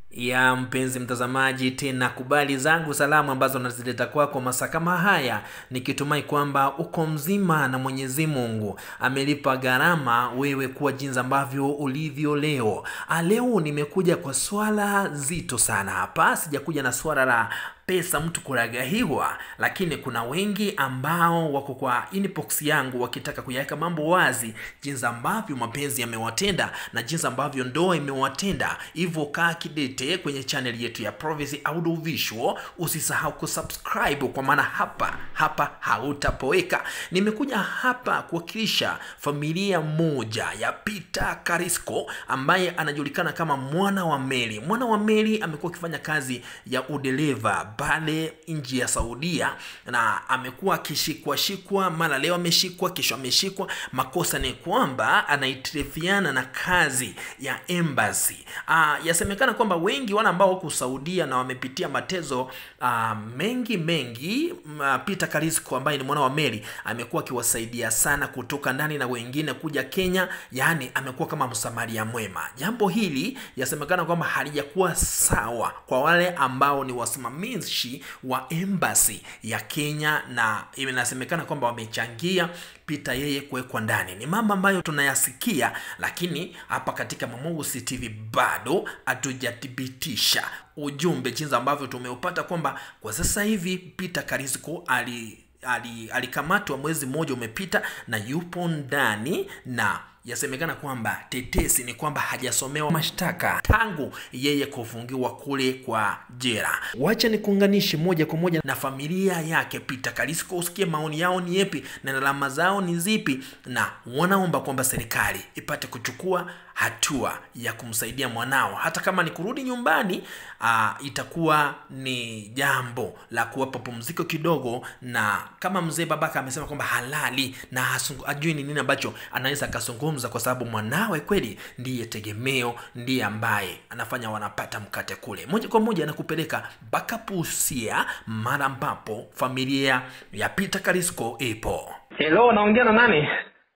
ya mpenzi mtazamaji tena kubali zangu salamu ambazo nazileta kwako masaa kama haya nikitumai kwamba uko mzima na mwenyezi mungu amelipa gharama wewe kuwa jinsi ambavyo ulivyo leo Ah, leo nimekuja kwa swala zito sana hapa sijakuja na swala la pesa mtu kuragahiwa lakini kuna wengi ambao wako kwa inbox yangu wakitaka kuyaweka mambo wazi jinsi ambavyo mapenzi yamewatenda na jinsi ambavyo ndoa imewatenda hivyo kaa kidete kwenye channel yetu ya Province Audio Visual usisahau kusubscribe kwa maana hapa hapa hautapoeka nimekuja hapa kuwakilisha familia moja ya Peter Karisco ambaye anajulikana kama mwana wa Meli mwana wa Meli amekuwa akifanya kazi ya udereva pale nchi ya Saudia na amekuwa akishikwa shikwa, mara leo ameshikwa, kesho ameshikwa. Makosa ni kwamba anaitirifiana na kazi ya embassy. Ah, yasemekana kwamba wengi wale ambao wako Saudia na wamepitia matezo ah, mengi mengi, mm, ah, Peter Karisco ambaye ni mwana wa Meli amekuwa akiwasaidia sana kutoka ndani na wengine kuja Kenya, yaani amekuwa kama msamaria mwema. Jambo hili yasemekana kwamba halijakuwa sawa kwa wale ambao ni wasimamizi wa embassy ya Kenya, na inasemekana kwamba wamechangia Peter yeye kuwekwa ndani. Ni mambo ambayo tunayasikia, lakini hapa katika Mamungusi TV bado hatujathibitisha ujumbe jinsi ambavyo tumeupata kwamba kwa sasa hivi Peter Karisco ali ali- alikamatwa mwezi mmoja umepita na yupo ndani na yasemekana kwamba tetesi ni kwamba hajasomewa mashtaka tangu yeye kufungiwa kule kwa jela. Wacha nikuunganishe moja kwa moja na familia yake Peter Karisco, usikie maoni yao ni yepi na alama zao ni zipi, na wanaomba kwamba serikali ipate kuchukua hatua ya kumsaidia mwanao, hata kama ni kurudi nyumbani. Aa, itakuwa ni jambo la kuwapa pumziko kidogo, na kama mzee babaka amesema kwamba halali na hasungu- hajui ni nini ambacho anaweza akazungumza, kwa sababu mwanawe kweli ndiye tegemeo, ndiye ambaye anafanya wanapata mkate kule. Moja kwa moja anakupeleka mpaka Busia, mara ambapo familia ya Peter Karisco ipo. Hello, naongea na nani?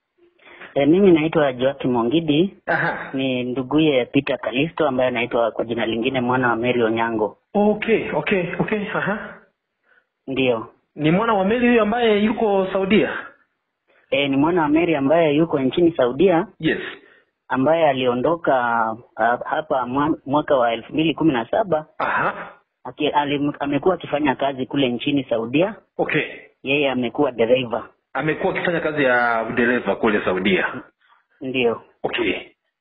E, mimi naitwa Joakim Ongidi, Aha. ni nduguye Peter Kalisto ambaye anaitwa kwa jina lingine mwana wa Mary Onyango. Okay, okay, okay. Aha. Ndiyo. Ni mwana wa Meli huyu ambaye yuko Saudia. E, ni mwana wa Mary ambaye yuko nchini Saudia Yes. ambaye aliondoka uh, hapa mwa- mwaka wa elfu mbili kumi na saba Aha. aki- alim- amekuwa akifanya kazi kule nchini Saudia. Okay. Yeye amekuwa dereva. Amekuwa akifanya kazi ya udereva kule Saudia. Ndiyo. Okay.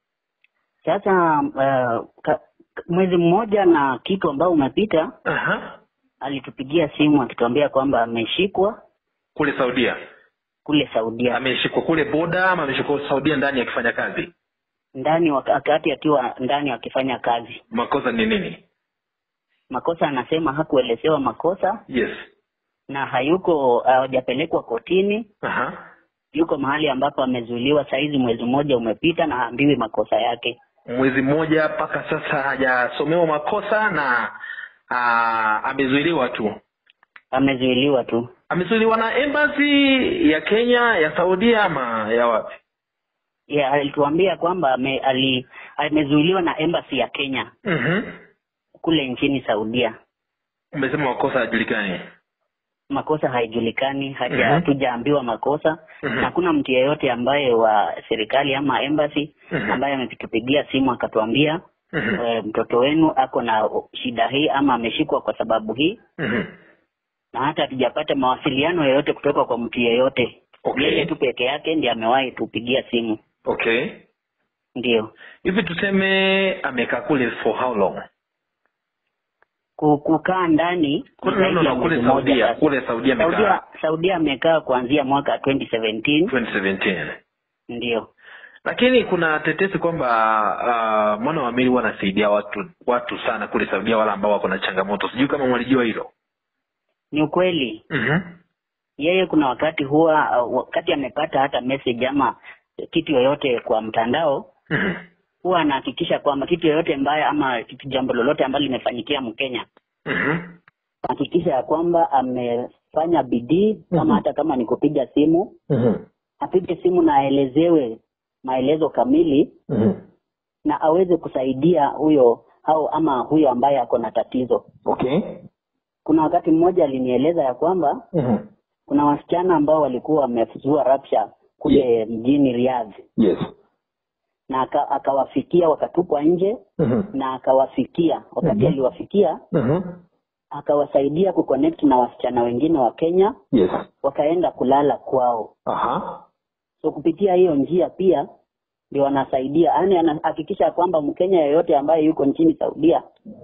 Sasa uh, ka, mwezi mmoja na kitu ambao umepita, Aha. alitupigia simu akituambia kwamba ameshikwa Kule Saudia. kule Saudia. Ameshikwa kule boda ama ameshikwa Saudia ndani akifanya kazi? ndani waka- wakati akiwa ndani akifanya kazi. Makosa ni nini? Makosa anasema hakuelezewa makosa Yes. na hayuko hajapelekwa kotini, Aha. yuko mahali ambapo amezuiliwa. Saizi mwezi mmoja umepita na haambiwi makosa yake. Mwezi mmoja mpaka sasa hajasomewa makosa na aa, amezuiliwa tu. Amezuiliwa tu. Amezuiliwa na embassy ya Kenya, ya Saudia ama ya wapi? Ya, alituambia kwamba ame, ali, amezuiliwa na embassy ya Kenya Mhm. kule nchini Saudia. Umesema makosa hayajulikani. Makosa haijulikani, haja Mhm. hatujaambiwa makosa Mhm. na hakuna mtu yeyote ambaye wa serikali ama embassy Mhm. ambaye ametupigia simu akatuambia Mhm. e, mtoto wenu ako na shida hii ama ameshikwa kwa sababu hii, Mhm. na hata hatujapata mawasiliano yoyote kutoka kwa mtu yeyote. Okay. Yeye tu peke yake ndiye amewahi tupigia simu. Okay. Ndio Hivi tuseme amekaa kule for how long? Ku- kukaa ndani Kule zaidi no, ya no, kule mwezi mmoja Saudia, sasa. kule Saudia amekaa Saudia, Saudia amekaa kuanzia mwaka 2017 2017. ndio. Lakini kuna tetesi kwamba uh, mwana wa Meli huwa anasaidia watu watu sana kule Saudia, wale ambao wako na changamoto. Sijui kama mwalijua hilo. Ni ukweli Mhm. yeye kuna wakati huwa uh, wakati amepata hata message ama kitu yoyote kwa mtandao Mhm. huwa anahakikisha kwamba kitu yoyote mbaya ama kitu jambo lolote ambalo limefanyikia Mkenya Mhm. hakikisha ya kwamba amefanya bidii kama Mhm. hata kama ni kupiga simu Mhm. apige simu na aelezewe maelezo kamili Mhm. na aweze kusaidia huyo au ama huyo ambaye ako na tatizo. okay Kuna wakati mmoja alinieleza ya kwamba Mhm. kuna wasichana ambao walikuwa wamezua rapsha kule mjini Riyadh yes na aka- akawafikia wakatupwa nje Mhm. na akawafikia wakati Mhm. aliwafikia Mhm. akawasaidia kuconnect na wasichana wengine wa Kenya yes wakaenda kulala kwao. aha So kupitia hiyo njia pia ndio wanasaidia, yaani anahakikisha kwamba Mkenya yeyote ambaye yuko nchini Saudia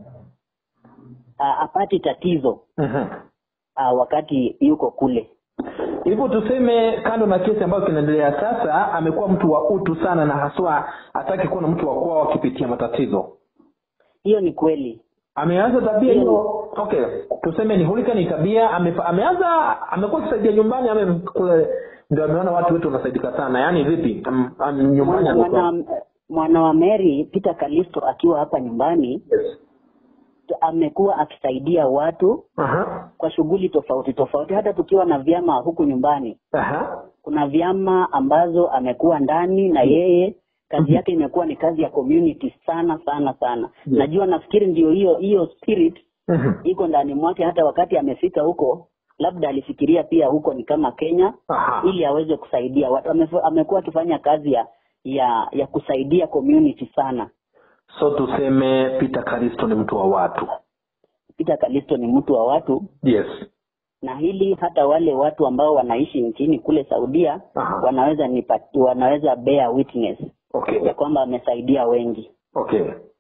a- apati tatizo Mhm. a, wakati yuko kule. hivyo tuseme kando na kesi ambayo kinaendelea sasa amekuwa mtu wa utu sana na haswa hataki kuwa na mtu wa kwao akipitia matatizo Hiyo ni kweli. ameanza tabia Hiyo- hiyo okay tuseme ni hulika ni tabia ame, ameanza amekuwa akisaidia nyumbani ame kule ndio ameona watu wetu wanasaidika sana yaani vipi um, um, nyumbani Mwana, amekuwa mwana, mwana wa Mary Peter Kalisto akiwa hapa nyumbani yes. amekuwa akisaidia watu aha kwa shughuli tofauti tofauti, hata tukiwa na vyama huku nyumbani aha kuna vyama ambazo amekuwa ndani na yeye kazi yake imekuwa ni kazi ya community sana sana sana Yeah. najua nafikiri ndio hiyo hiyo spirit Mhm. iko ndani mwake hata wakati amefika huko labda alifikiria pia huko ni kama kenya aha ili aweze kusaidia watu Amef- amekuwa akifanya kazi ya ya ya kusaidia community sana so tuseme peter karisto ni mtu wa watu peter kalisto ni mtu wa watu yes na hili hata wale watu ambao wanaishi nchini kule saudia Aha. wanaweza nipati, wanaweza bear witness okay ya kwamba amesaidia wengi okay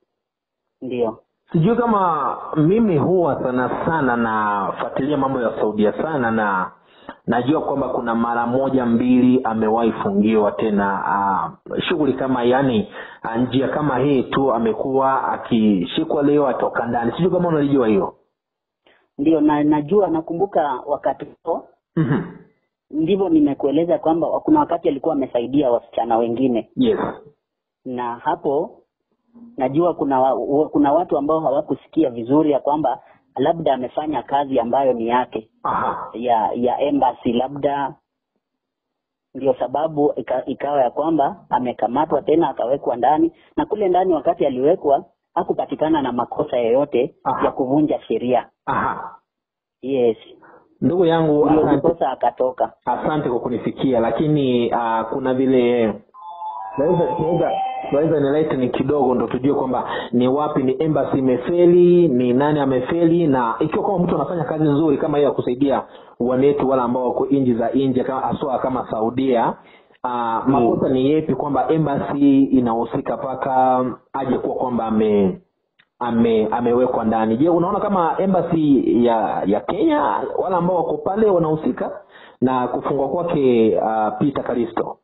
ndio sijui kama mimi huwa sana sana nafuatilia mambo ya saudia sana na najua kwamba kuna mara moja mbili amewahi fungiwa tena uh, shughuli kama yani uh, njia kama hii tu amekuwa akishikwa leo atoka ndani sijui kama unalijua hiyo ndio na najua nakumbuka wakati huo mm-hmm. ndivyo nimekueleza kwamba kuna wakati alikuwa amesaidia wasichana wengine yes na hapo najua kuna wa, wa- kuna watu ambao hawakusikia vizuri ya kwamba labda amefanya kazi ambayo ni yake aha ya ya embassy labda ndio sababu ika, ikawa ya kwamba amekamatwa tena akawekwa ndani na kule ndani wakati aliwekwa hakupatikana na makosa yoyote Aha. ya kuvunja sheria aha yes ndugu yangu ndio asante, ndiposa akatoka asante kwa kunifikia lakini uh, kuna vile naweza naweza naweza nilete ni kidogo ndo tujue kwamba ni wapi ni embassy imefeli ni nani amefeli na ikiwa kama mtu anafanya kazi nzuri kama hiyo ya kusaidia wanetu wale ambao wako nchi za nje kama aswa kama saudia uh, makosa ni yepi kwamba embassy inahusika mpaka aje kuwa kwamba ame ame amewekwa ndani je unaona kama embassy ya ya kenya wale ambao wako pale wanahusika na kufungwa kwake uh, peter kalisto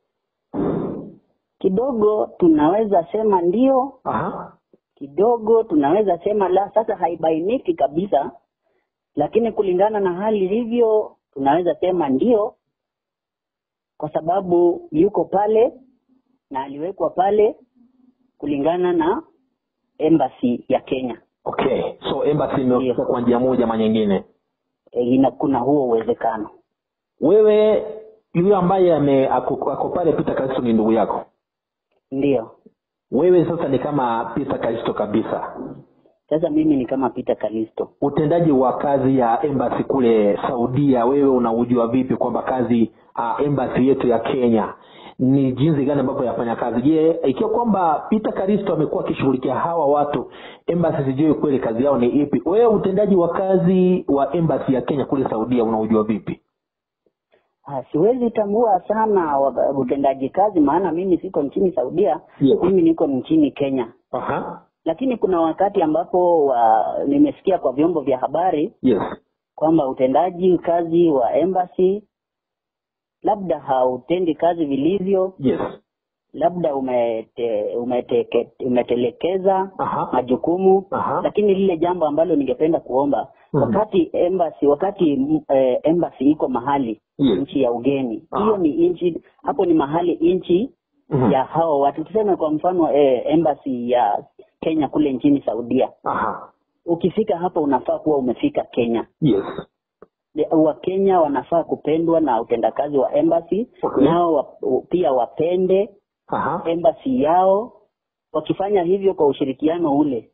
kidogo tunaweza sema ndio aha kidogo tunaweza sema la sasa haibainiki kabisa lakini kulingana na hali ilivyo tunaweza sema ndio kwa sababu yuko pale na aliwekwa pale kulingana na embassy ya kenya okay so embassy imehusika kwa njia moja ama nyingine e, ina, kuna huo uwezekano wewe yule ambaye ame ako ako pale peter kalisto ni ndugu yako ndio wewe sasa ni kama peter kalisto kabisa sasa mimi ni kama peter kalisto utendaji wa kazi ya embassy kule saudia wewe unaujua vipi kwamba kazi uh, embassy yetu ya kenya ni jinsi gani ambavyo yafanya kazi je ikiwa kwamba peter karisto amekuwa akishughulikia hawa watu embassy sijui kweli kazi yao ni ipi wewe utendaji wa kazi wa embassy ya kenya kule saudia unaujua vipi Ah, siwezi tambua sana wa- utendaji kazi maana mimi siko nchini saudia Yes. mimi niko nchini kenya Aha. lakini kuna wakati ambapo wa, nimesikia kwa vyombo vya habari yes kwamba utendaji kazi wa embassy labda hautendi kazi vilivyo yes labda umete, umeteke, umetelekeza Aha. majukumu Aha. lakini lile jambo ambalo ningependa kuomba Mhm. wakati embassy wakati mm, eh, embassy iko mahali Yes. nchi ya ugeni Aha. hiyo ni nchi hapo ni mahali nchi Mhm. ya hao watu tuseme kwa mfano eh, embassy ya Kenya kule nchini Saudia Aha. ukifika hapo unafaa kuwa umefika Kenya yes De- wakenya wanafaa kupendwa na utendakazi wa embassy Okay. nao wa, pia wapende Aha. embassy yao wakifanya hivyo kwa ushirikiano ule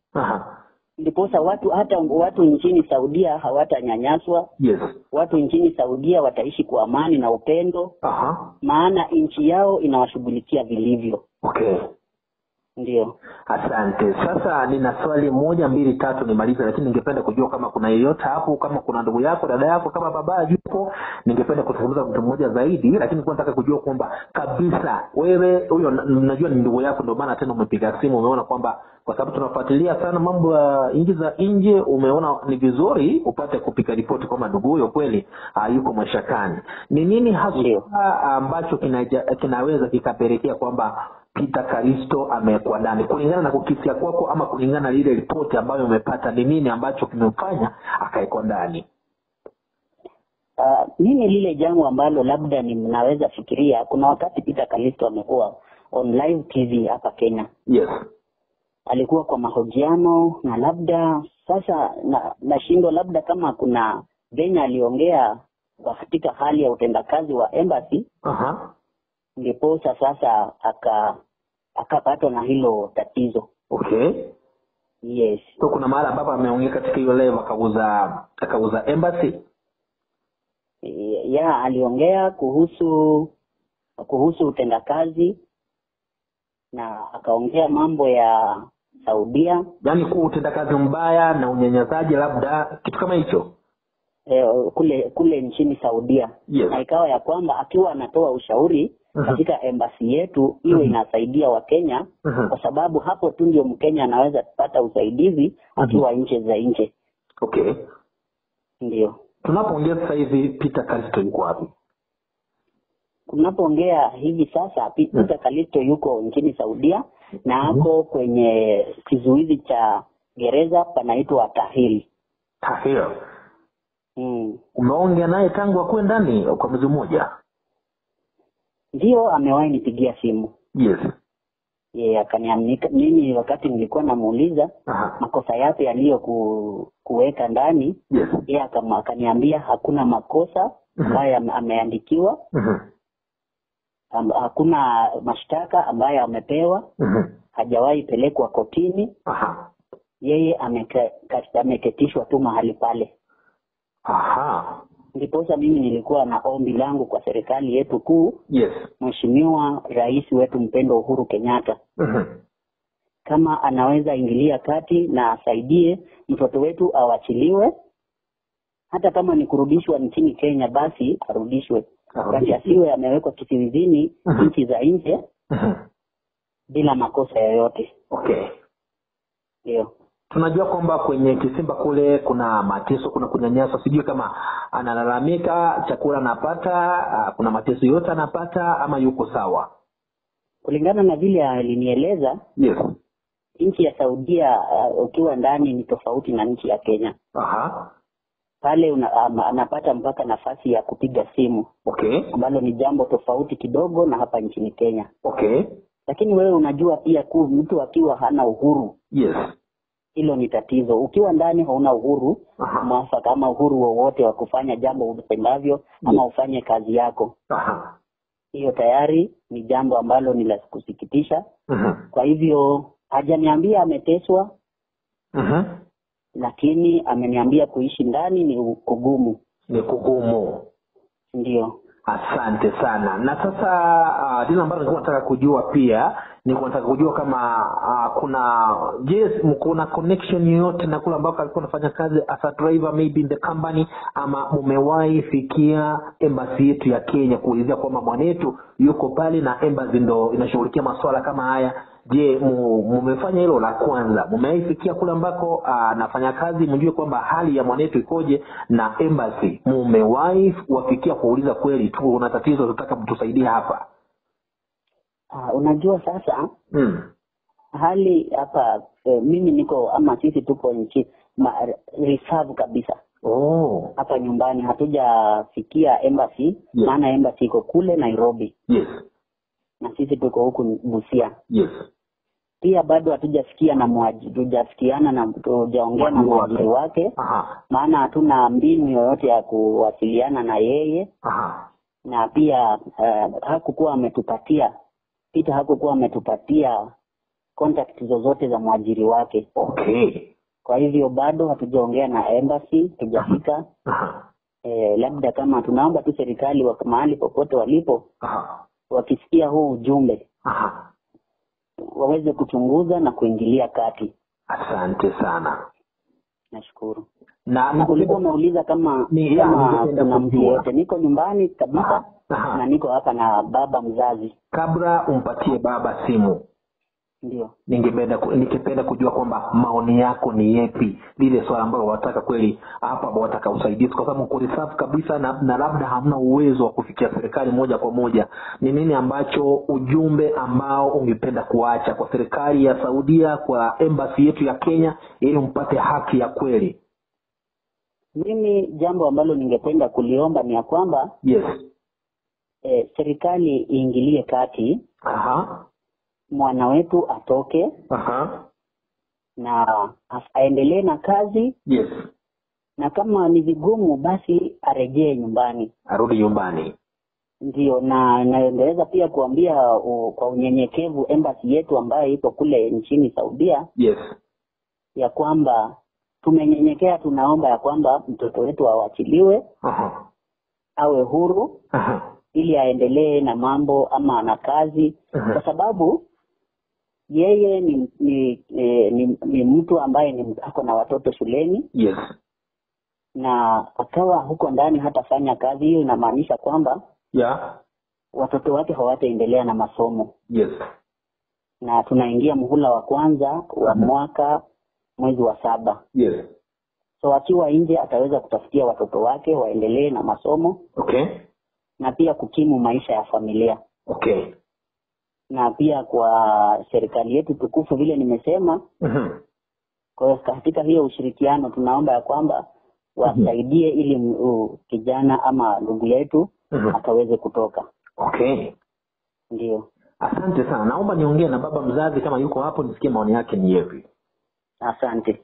Aha. ndiposa watu hata watu nchini Saudia hawatanyanyaswa, Yes. watu nchini Saudia wataishi kwa amani na upendo, Aha. maana nchi yao inawashughulikia vilivyo. Okay. Ndio. Asante. Sasa nina swali moja mbili tatu nimalize, lakini ningependa kujua kama kuna yeyote hapo, kama kuna ndugu yako, dada yako, kama baba yupo, ningependa kuzungumza mtu mmoja zaidi, lakini nilikuwa nataka kujua kwamba kabisa wewe huyo, na- najua ni ndugu yako, ndio maana tena umepiga simu, umeona kwamba kwa sababu tunafuatilia sana mambo ya nchi za nje, umeona ni vizuri upate kupiga ripoti kwamba ndugu huyo kweli uh, yuko mashakani. Ni nini Ndio. hasa ambacho kinaja, kinaweza kikapelekea kwamba Peter Kalisto amewekwa ndani kulingana na kukisia kwako ama kulingana na ile ripoti ambayo umepata, ni nini ambacho kimemfanya akawekwa ndani? Uh, mimi lile jambo ambalo labda ni mnaweza fikiria, kuna wakati Peter Kalisto amekuwa on live TV hapa Kenya, Yes. alikuwa kwa mahojiano na labda sasa na nashindwa labda kama kuna venye aliongea katika hali ya utendakazi wa embassy, Aha. ndiposa sasa aka akapatwa na hilo tatizo. Okay. Yes, So kuna mahali ambapo ameongea katika hiyo live akauza akauza embassy. ya aliongea kuhusu kuhusu utendakazi na akaongea mambo ya Saudia Yaani kuwa utendakazi mbaya na unyanyasaji labda kitu kama hicho. eh, kule kule nchini Saudia Yes. na ikawa ya kwamba akiwa anatoa ushauri Mhm. katika embasi yetu iwe Mhm. inasaidia Wakenya Mhm. kwa sababu hapo tu ndio Mkenya anaweza kupata usaidizi akiwa nje za nje. Okay. Ndio Tunapoongea sasa hivi Peter Kalisto yuko wapi? tunapoongea hivi sasa, Pi- Mhm. Peter Kalisto yuko nchini Saudia na ako kwenye kizuizi cha gereza panaitwa Tahil. Tahir. Mm. Umeongea naye tangu akuwe ndani kwa mwezi mmoja? Ndio amewahi nipigia simu Yes. yeye akaniamnika mimi, wakati nilikuwa namuuliza Aha. makosa yapi yaliyo ku, kuweka ndani, Yes. yeye akama- akaniambia hakuna makosa ambayo ame- ameandikiwa, Mhm. am, hakuna mashtaka ambayo amepewa, Mhm. hajawahi pelekwa kotini, Aha. yeye ameke- ka- ameketishwa tu mahali pale. Aha. Ndiposa mimi nilikuwa na ombi langu kwa serikali yetu kuu, Yes. Mheshimiwa Rais wetu mpendwa Uhuru Kenyatta, Mhm. kama anaweza ingilia kati na asaidie mtoto wetu awachiliwe, hata kama ni kurudishwa nchini Kenya, basi arudishwe, basi asiwe amewekwa kizuizini Mhm. nchi za nje Mhm. bila makosa yoyote. Okay. Ndio. Tunajua kwamba kwenye kisimba kule kuna mateso, kuna kunyanyaswa. Sijui kama analalamika chakula anapata, ah, kuna mateso yote anapata ama yuko sawa? Kulingana na vile alinieleza, Yes. nchi ya Saudia uh, ukiwa ndani ni tofauti na nchi ya Kenya. Aha. Pale una, um, anapata mpaka nafasi ya kupiga simu Okay. ambalo ni jambo tofauti kidogo na hapa nchini Kenya. Okay. Lakini wewe unajua pia ku mtu akiwa hana uhuru, Yes. hilo ni tatizo. Ukiwa ndani hauna uhuru Aha. mwafaka ama uhuru wowote wa kufanya jambo upendavyo ama ufanye kazi yako, Aha. hiyo tayari ni jambo ambalo ni la kusikitisha. Mhm. Kwa hivyo hajaniambia ameteswa, Mhm. lakini ameniambia kuishi ndani ni kugumu. Ni kugumu. Ndio. Asante sana. Na sasa uh, lile ambalo nilikuwa nataka kujua pia nilikuwa nataka kujua kama uh, kuna je, kuna connection yoyote na kule ambako alikuwa anafanya kazi as a driver maybe in the company, ama mumewahi fikia embassy yetu ya Kenya kuulizia kwamba mwanetu yuko pale na embassy ndo inashughulikia masuala kama haya? Je, mu- mumefanya hilo la kwanza? Mumewahi fikia kule ambako anafanya kazi, mjue kwamba hali ya mwanetu ikoje na embassy? Mumewahi wafikia kuuliza kweli tu una tatizo, tunataka mtusaidie hapa? Uh, unajua sasa Mm. hali hapa eh, mimi niko ama sisi tuko nchi ma, reserve kabisa Oh. hapa nyumbani, hatujafikia embassy maana embassy iko kule Nairobi Yes. na sisi tuko huku Busia. Yes. Pia bado hatujafikia na mwaji, tujafikiana na tujaongea na Mwajiri wake. mwajiri wake, Aha. maana hatuna mbinu yoyote ya kuwasiliana na yeye, Aha. na pia uh, hakukuwa ametupatia Peter hakukuwa ametupatia contact zozote za mwajiri wake okay kwa hivyo bado hatujaongea na embassy tujafika Aha. e, labda kama tunaomba tu serikali wa mahali popote walipo Aha. wakisikia huu ujumbe Aha. waweze kuchunguza na kuingilia kati asante sana nashukuru na na ulikuwa umeuliza kama Ni- ya, kama ningependa kuna mtu kujua. yote niko nyumbani kabisa Aha. na niko hapa na baba mzazi kabla umpatie baba simu ndio ningependa ku- ningependa kujua kwamba maoni yako ni yepi lile swala ambalo wataka kweli hapa wataka usaidizi kwa sababu uko safu kabisa na, na labda hamna uwezo wa kufikia serikali moja kwa moja ni nini ambacho ujumbe ambao ungependa kuacha kwa serikali ya saudia kwa embassy yetu ya kenya ili mpate haki ya kweli mimi jambo ambalo ningependa kuliomba ni ya kwamba yes e, serikali iingilie kati aha mwana wetu atoke aha na as- aendelee na kazi yes na kama ni vigumu basi arejee nyumbani arudi nyumbani ndio na naendeleza pia kuambia u, kwa unyenyekevu embassy yetu ambayo iko kule nchini saudia yes ya kwamba tumenyenyekea tunaomba ya kwamba mtoto wetu awachiliwe aha awe huru aha ili aendelee na mambo ama na kazi Mhm. kwa sababu yeye ni ni, ni, ni, ni mtu ambaye ni ako na watoto shuleni yes na akawa huko ndani hatafanya kazi hiyo inamaanisha kwamba yeah watoto wake hawataendelea na masomo yes na tunaingia muhula wa kwanza wa Mhm. mwaka mwezi wa saba yes so akiwa nje ataweza kutafutia watoto wake waendelee na masomo okay na pia kukimu maisha ya familia okay na pia kwa serikali yetu tukufu vile nimesema Mhm. kwa hiyo katika hiyo ushirikiano tunaomba ya kwamba wasaidie ili m- u- kijana ama ndugu yetu Mhm. akaweze kutoka okay ndio asante sana naomba niongee na baba mzazi kama yuko hapo nisikie maoni yake ni yepi asante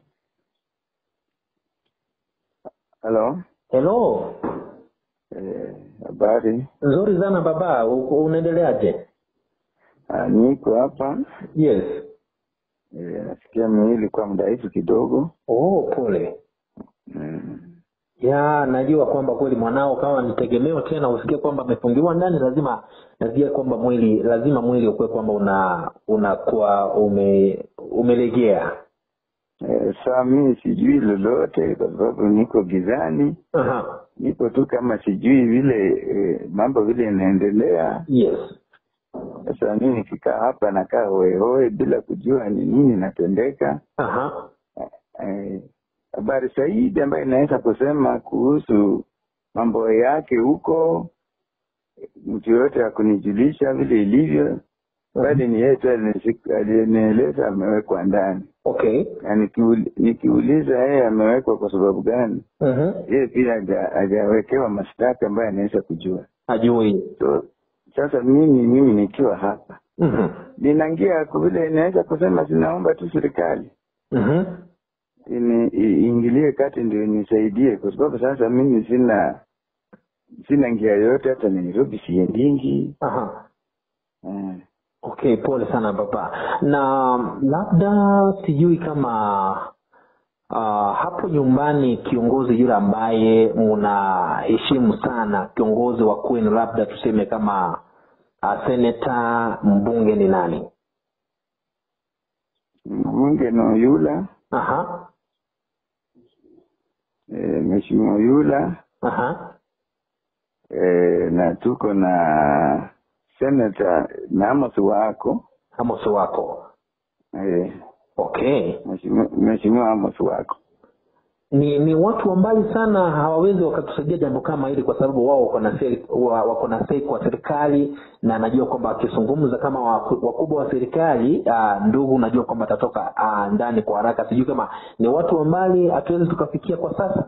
Halo, helo eh, habari? nzuri sana baba uko- unaendeleaje Ah, niko hapa yes eh, nasikia miili kwa mdhaifu kidogo oh pole mm. ya najua kwamba kweli mwanao kama ni tegemeo tena usikie kwamba amefungiwa ndani lazima nasikia kwamba mwili lazima mwili ukuwe kwamba una unakuwa ume umelegea Eh, saa mimi sijui lolote kwa sababu niko gizani, Aha. niko tu kama sijui vile eh, mambo vile inaendelea. yes Sasa mimi nikikaa hapa nakaa hoehoe bila kujua ni nini natendeka. Aha. Eh, habari zaidi ambayo inaweza kusema kuhusu mambo yake huko, mtu yoyote akunijulisha vile ilivyo, bali ni yeye tu alinisi- alinieleza amewekwa ndani, okay na nikiul- nikiuliza yeye amewekwa kwa sababu gani, Mhm. yeye pia haja- hajawekewa mashtaka ambayo anaweza kujua. ajui So sasa mimi mimi nikiwa hapa Mhm. ninaingia kwa vile inaweza kusema zinaomba tu serikali Mhm. ini- i- iingilie kati ndio nisaidie, kwa sababu sasa mimi sina sina njia yoyote, hata Nairobi siendingi. Aha. Eh, okay pole sana baba na labda sijui kama uh, hapo nyumbani kiongozi yule ambaye mnaheshimu sana kiongozi wa kwenu labda tuseme kama uh, seneta mbunge ni nani mbunge no yula aha eh, mheshimiwa yula aha eh, na tuko na senata Amos wako amos wako eh, okay mheshimiwa mheshimiwa Amos wako ni ni watu wa mbali sana hawawezi wakatusaidia jambo kama hili kwa sababu wao wako na seri- wa- wako na sei kwa serikali na najua kwamba wakizungumza kama waku- wakubwa wa serikali uh, ndugu najua kwamba atatoka uh, ndani kwa haraka sijui kama ni watu wa mbali hatuwezi tukafikia kwa sasa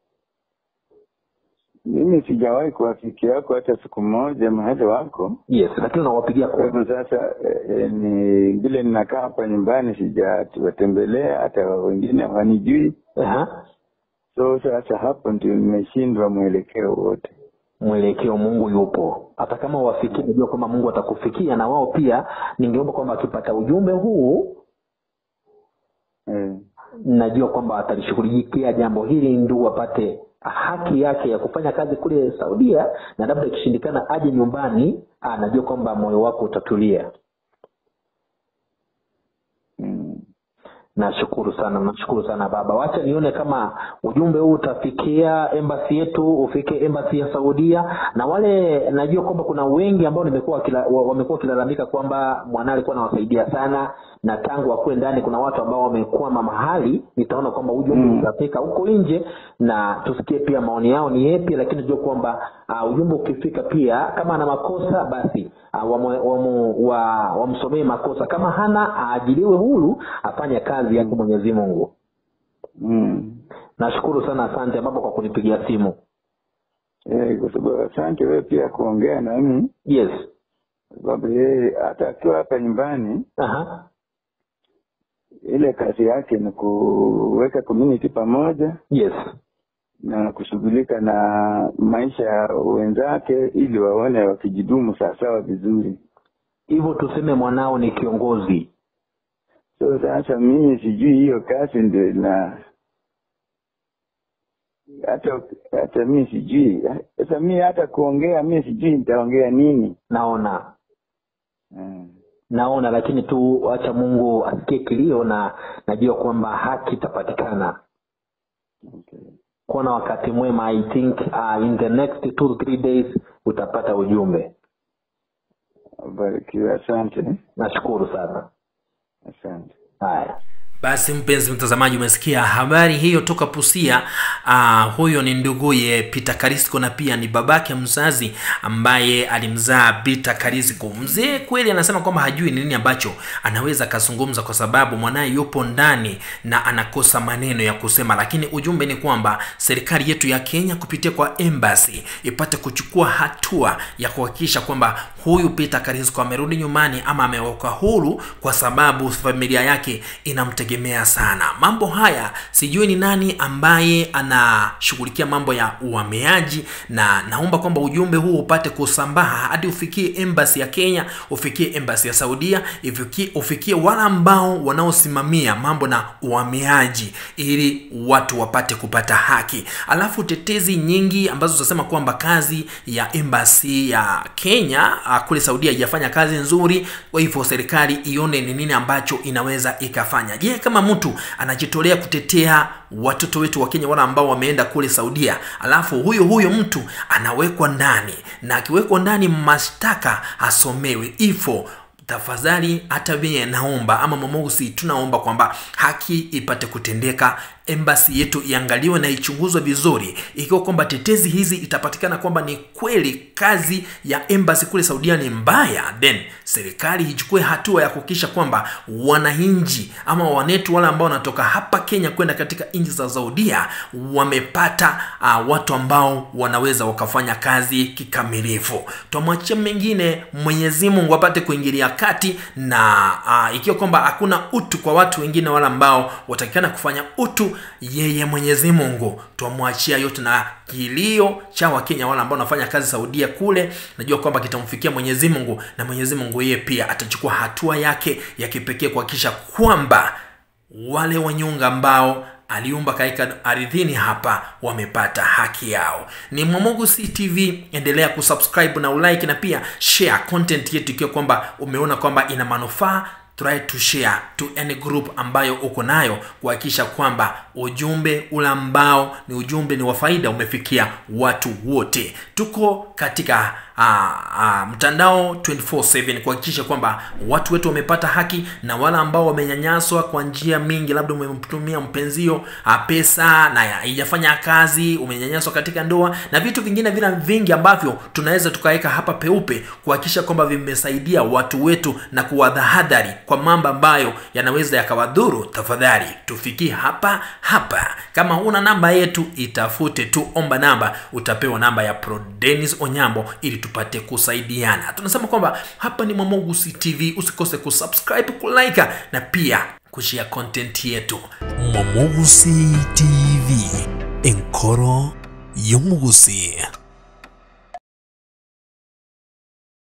mimi sijawahi kuwafikia wako hata siku moja mahali wako yes lakini unawapigia kwa kwa hivyo sasa eh, eh, ni vile ninakaa hapa nyumbani sijawatembelea hata wengine hawanijui Aha. so sasa hapo ndio nimeshindwa mwelekeo wote mwelekeo mungu yupo hata kama wafikia najua kwamba mungu atakufikia na wao pia ningeomba kwamba akipata ujumbe huu eh, najua kwamba atalishughulikia jambo hili ndugu apate haki yake ya kufanya kazi kule saudia na labda ikishindikana aje nyumbani ah, najua kwamba moyo wako utatulia mm. nashukuru sana nashukuru sana baba wacha nione kama ujumbe huu utafikia embasi yetu ufike embasi ya saudia na wale najua kwamba kuna wengi ambao nimekuwa wakila- wa- wamekuwa wakilalamika kwamba mwana alikuwa anawasaidia sana na tangu akuwe ndani kuna watu ambao wamekwama mahali nitaona kwamba ujumbe Mm. utafika huko nje na tusikie pia maoni yao ni yepi lakini tujue kwamba uh, ujumbe ukifika pia kama ana makosa basi uh, wamsomee wamu, wa, wamsomee makosa kama hana aajiliwe huru afanye kazi yake mwenyezi mungu Mm. nashukuru sana asante baba kwa kunipigia simu Eh, kwa sababu asante wewe pia kuongea nami yes kwa sababu yeye hata akiwa hapa nyumbani Aha. ile kazi yake ni kuweka community pamoja yes na kushughulika na maisha ya wenzake ili waone wakijidumu sawasawa vizuri hivyo tuseme mwanao ni kiongozi so sasa mimi sijui hiyo kazi ndio na hata hata mi sijui sasa mi hata kuongea mi sijui nitaongea nini naona mm. naona lakini tu acha mungu asikie kilio na najua kwamba haki itapatikana okay. kuwa na wakati mwema i think uh, in the next two three days utapata ujumbe barikiwe asante nashukuru sana asante haya basi mpenzi mtazamaji umesikia habari hiyo toka pusia uh, huyo ni nduguye peter karisco na pia ni babake mzazi ambaye alimzaa peter karisco mzee kweli anasema kwamba hajui ni nini ambacho anaweza akazungumza kwa sababu mwanaye yupo ndani na anakosa maneno ya kusema lakini ujumbe ni kwamba serikali yetu ya kenya kupitia kwa embassy ipate kuchukua hatua ya kuhakikisha kwamba huyu peter karisco amerudi nyumbani ama amewekwa huru kwa sababu familia yake inamtegemea sana mambo haya sijui ni nani ambaye anashughulikia mambo ya uhamiaji na naomba kwamba ujumbe huu upate kusambaa hadi ufikie embassy ya kenya ufikie embassy ya saudia ifikie, ufikie wale ambao wanaosimamia mambo na uhamiaji ili watu wapate kupata haki alafu tetezi nyingi ambazo zinasema kwamba kazi ya embassy ya kenya ah, kule saudia haijafanya kazi nzuri kwa hivyo serikali ione ni nini ambacho inaweza ikafanya je kama mtu anajitolea kutetea watoto wetu wa kenya wale ambao wameenda kule saudia alafu huyo huyo mtu anawekwa ndani na akiwekwa ndani mashtaka asomewe ifo tafadhali hata mie naomba ama mamosi tunaomba kwamba haki ipate kutendeka embasi yetu iangaliwe na ichunguzwe vizuri ikiwa kwamba tetezi hizi itapatikana kwamba ni kweli kazi ya embasi kule saudia ni mbaya then serikali ichukue hatua ya kuhakikisha kwamba wananchi ama wanetu wale ambao wanatoka hapa kenya kwenda katika nchi za saudia wamepata uh, watu ambao wanaweza wakafanya kazi kikamilifu twamwachia mengine mwenyezi mungu apate kuingilia kati na uh, ikiwa kwamba hakuna utu kwa watu wengine wale ambao watakikana kufanya utu yeye mwenyezi mungu twamwachia yote na kilio cha wakenya wale ambao wanafanya kazi saudia kule najua kwamba kitamfikia mwenyezi mungu na mwenyezi mungu yeye pia atachukua hatua yake ya kipekee kuhakikisha kwamba wale wanyonga ambao aliumba katika ardhini hapa wamepata haki yao ni mwamogu ctv endelea kusubscribe na ulike na pia share content yetu ikiwa kwamba umeona kwamba ina manufaa try to share to any group ambayo uko nayo kuhakikisha kwamba ujumbe ule ambao ni ujumbe ni wa faida umefikia watu wote tuko katika uh, uh, mtandao 24/7 kuhakikisha kwamba watu wetu wamepata haki na wale ambao wamenyanyaswa kwa njia mingi labda umemtumia mpenzio uh, pesa na haijafanya kazi umenyanyaswa katika ndoa na vitu vingine vile vingi ambavyo tunaweza tukaweka hapa peupe kuhakikisha kwamba vimesaidia watu wetu na kuwadhahadhari kwa mambo ambayo yanaweza yakawadhuru tafadhali tufikie hapa hapa kama una namba yetu itafute tu omba namba utapewa namba ya pro denis onyambo ili tupate kusaidiana tunasema kwamba hapa ni mwamogusi tv usikose kusubscribe kulika na pia kushia content yetu Mwamogusi TV Enkoro Yomugusi